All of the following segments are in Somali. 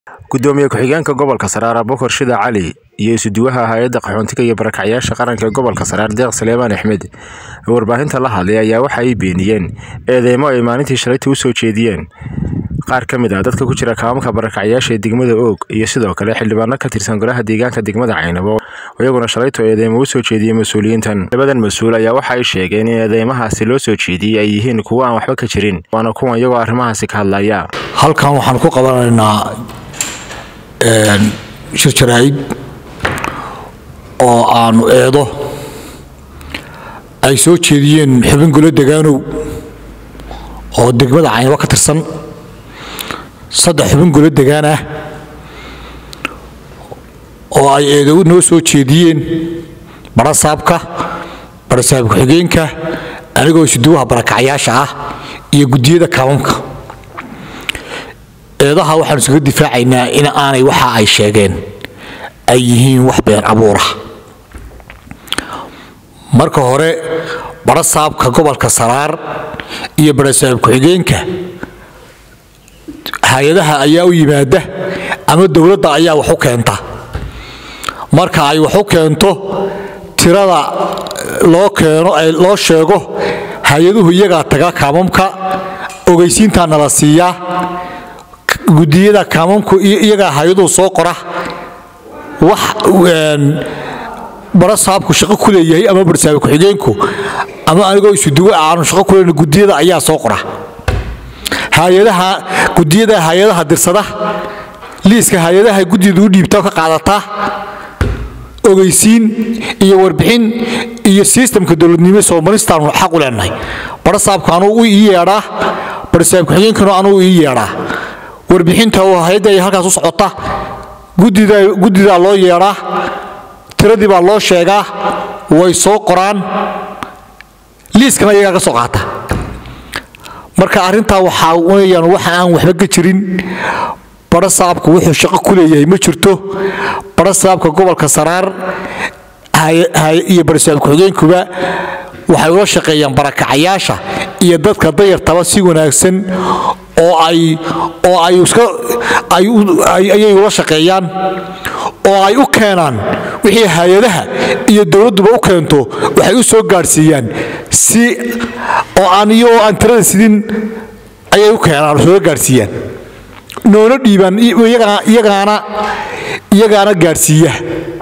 gudoomiye ku-xigeenka gobolka saraar abubakar shida cali iyo isuduwaha hay-adda qaxoontiga iyo barakacyaasha qaranka ee gobolka saraar deeq saleemaan axmed oo warbaahinta la hadlay ayaa waxa ay beeniyeen eedeymo ay maalintii shalayta u soo jeediyeen qaar ka mid ah dadka ku jira kaamamka barakacyaasha ee degmada oog iyo sidoo kale xildhibaano ka tirsan golaha deegaanka degmada caynabo iyaguna shalayto eedeymo u soo jeediyey mas-uuliyiintan labadan mas-uul ayaa waxa ay sheegeen in eedeymahaasi loo soo jeediyey ay yihiin kuwo aan waxba ka jirin waana kuwan iyagoo arrimahaasi ka hadlaya halkan waxaan ku qabanaynaa shir jaraa'id oo aanu eedo ay soo jeediyeen xubin golo degaanow oo degmada caynabo ka tirsan saddex xubin golo degaan ah oo ay eedo noo soo jeediyeen barasaabka barasaab ku-xigeenka anigoo isuduwaha barakacyaasha ah iyo guddiyada kaamamka eedaha waxaanu iskaga difaacaynaa in aanay waxa ay sheegeen ay yihiin wax been abuura marka hore barasaabka gobolka saraar iyo barasaab ku-xigeenka hay-adaha ayaa u yimaada ama dowladda ayaa wax u keenta marka ay wax u keento tirada loo keeno loo sheego hay-aduhu iyagaa taga kaamamka ogeysiintaa nala siiyaa gudiyada kaamamku iyagaa hay-aduhu soo qora wax barasaabku shaqo ku leeyahay ama barsaab ku-xigeenku ama anigoo isuduwe aanu shaqo ku leyn gudiyada ayaa soo qora hay-adaha gudiyada hay-adaha dirsada liiska hay-adaha guddida u dhiibta ka qaadataa ogeysiin iyo warbixin iyo sistamka dowladnimo soomalistaanu xaq u leenahay barasaabku anuu ii yeedhaa barasaab ku-xigeenkanu anuu ii yeedhaa warbixinta hay-adda ay halkaas u socota guddidaa loo yeedhaa tiradii baa loo sheegaa way soo qoraan liiskana iyagaa ka soo qaata marka arrintaa waxaa weyaan waxa aan waxba ka jirin barasaabku wuxuu shaqo ku leeyahay ma jirto barasaabka gobolka saraar iyo barasaab ku-xigeenkuba waxay ula shaqeeyaan barakacayaasha iyo dadka dayartaba si wanaagsan oo ay oo ay iska ayay ula shaqeeyaan oo ay u keenaan wixii hay-adaha iyo dowladduba u keento waxay u soo gaadhsiiyaan si oo aan iyagoo aan tirada sidin ayay u keenaan soo gaadhsiiyaan noona dhiibaan iyagaana iyagaana gaadhsiiya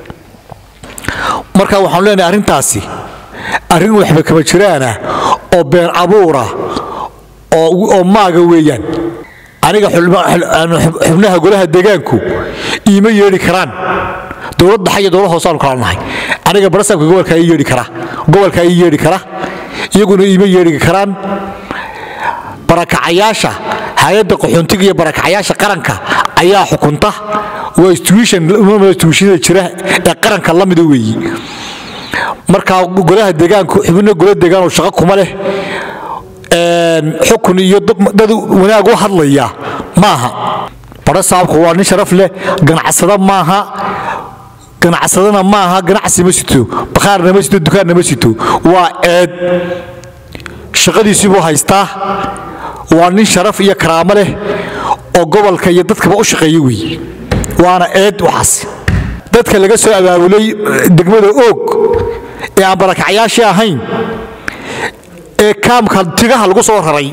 marka waxaanu leenahay arrintaasi arrin waxba kama jiraana oo been abuura oo maaga weeyaan aniga xubnaha golaha deegaanku iima yeedhi karaan dowlad dhaxa iyo dowlad hoosaanu kala nahay aniga barasaabka gobolkaa ii yeedhi kara gobolkaa ii yeedhi kara iyaguna iima yeedhi karaan barakacayaasha hay-adda qaxoontiga iyo barakacayaasha qaranka ayaa xukunta waa institutionada jira ee qaranka la mida weeyi markaa golaha deegaanku xubno gola deegaanoo shaqo kuma leh xukun iyo dad wanaag u hadlaya maaha barasaabku waa nin sharaf leh ganacsada maaha ganacsadana maaha ganacsi ma sito bakhaarna ma sito dukaanna ma sito waa eed shaqadiisii buu haystaa waa nin sharaf iyo karaamo leh oo gobolka iyo dadkaba u shaqeeya weeye waana eed waxaas dadka laga soo abaabulay degmada oog ee aan barakacyaashii ahayn ee kaamka tigaha lagu soo raray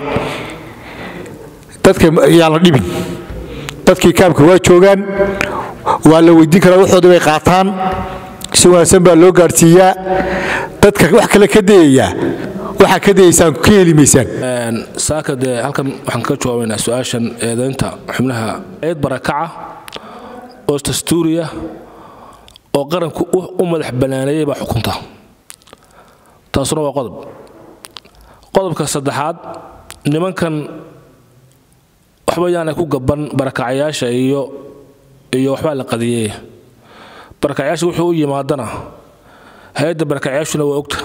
dadka yaan la dhibin dadkii kaamka waa joogaan waa la weydiin karaa waxoodii bay qaataan si wanaagsan baa loo gaadhsiiyaa dadka wax kale ka dayayaa waxaa ka dayaysaan ka heli maysaan saaka dee halkan waxaan ka jawaabaynaa su-aashan eedaynta xubnaha eed barakaca oo dastuuriya oo qaranku u madax banaaneeyay baa xukunta taasuna waa qodob qodobka saddexaad nimankan waxba yaanay ku gaban barakacayaasha iyo iyo waxbaa la qadiyey barakacayaasha wuxuu u yimaadana hay-adda barakacayaashuna waa ogta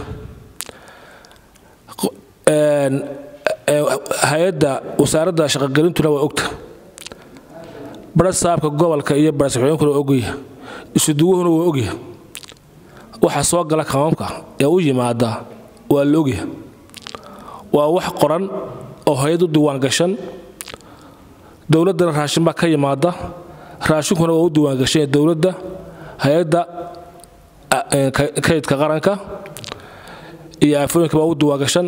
hay-adda wasaaradda shaqogelintuna waa ogta barasaabka gobolka iyo barasaxooyinkuna waa ogya isuduwuhuna waa ogya waxa soo gala kamamka ee u yimaada waa la ogya waa wax qoran oo hay-ad u diwaan gashan dowladdana raashin baa ka yimaada raashinkuna waa u diiwaangashan dowladda hay-adda kaydka qaranka iyo aafooyinka baa u diiwaangashan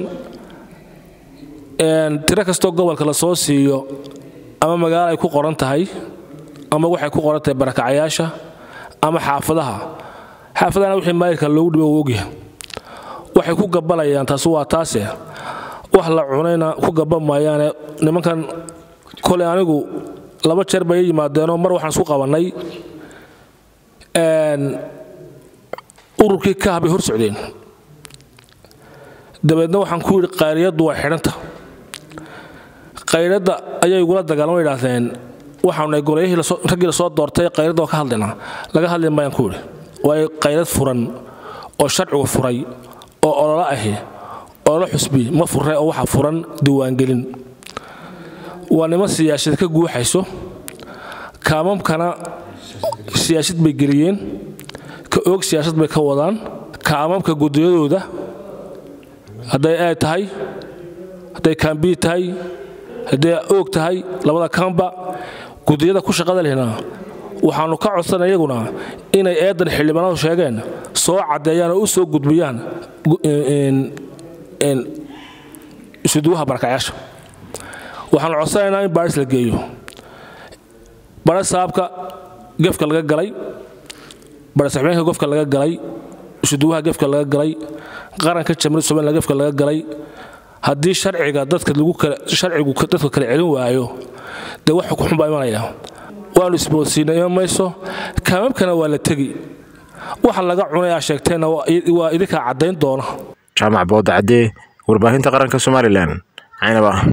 tiro kastoo gobolka la soo siiyo ama magaalo ay ku qoran tahay ama waxay ku qoran tahay barakacayaasha ama xaafadaha xaafadahana wixii maayirka loogu dhibo uu ogyahay waxay ku gabanayaan taasi waa taase wax la cunayna ku gaban maayaane nimankan koley anigu laba jeer bay yimaadeenoo mar waxaan isku qabannay ururkii kaah bay hor socdeen dabeedna waxaan ku yidhi qayriyaddu waa xidhanta qayradda ayay igula dagaalama idhaahdeen waxaanu golayahii raggii la soo doortay qayradda waa ka hadlaynaa laga hadli maayaan ku yidhi waayo qayrad furan oo sharcigu furay oo ololo ahi ololo xusbi ma furre oo waxa furan diiwaangelin waa niman siyaasad ka guuxayso kaamamkana siyaasad bay geliyeen ka oog siyaasad bay ka wadaan kaamamka gudiyadooda hadday ay tahay hadday kaambii tahay hadday oog tahay labada kaamba gudiyada ku shaqada lehna waxaannu ka codsanay iyaguna inay eedan xildhibaanadu sheegeen soo caddeeyaan oo u soo gudbiyaan isuduwaha barakacayaasha waxaanu codsanaynaa in baaris la geeyo bara saabka gefka laga galay barasaxbeenka gofka laga galay isuduwaha gefka laga galay qaranka jamhuuriyadda somaliland gefka laga galay haddii sharciga dadka lagu kala sharcigu dadka kala celin waayo dee wax xukuxun baa imanaya waanu isboodsiinay ima mayso kaamamkana waa la tegi waxa laga cunay aa sheegteenna waa idinkaa caddayn doona jaamac boodacadee warbaahinta qaranka somalilan caynaba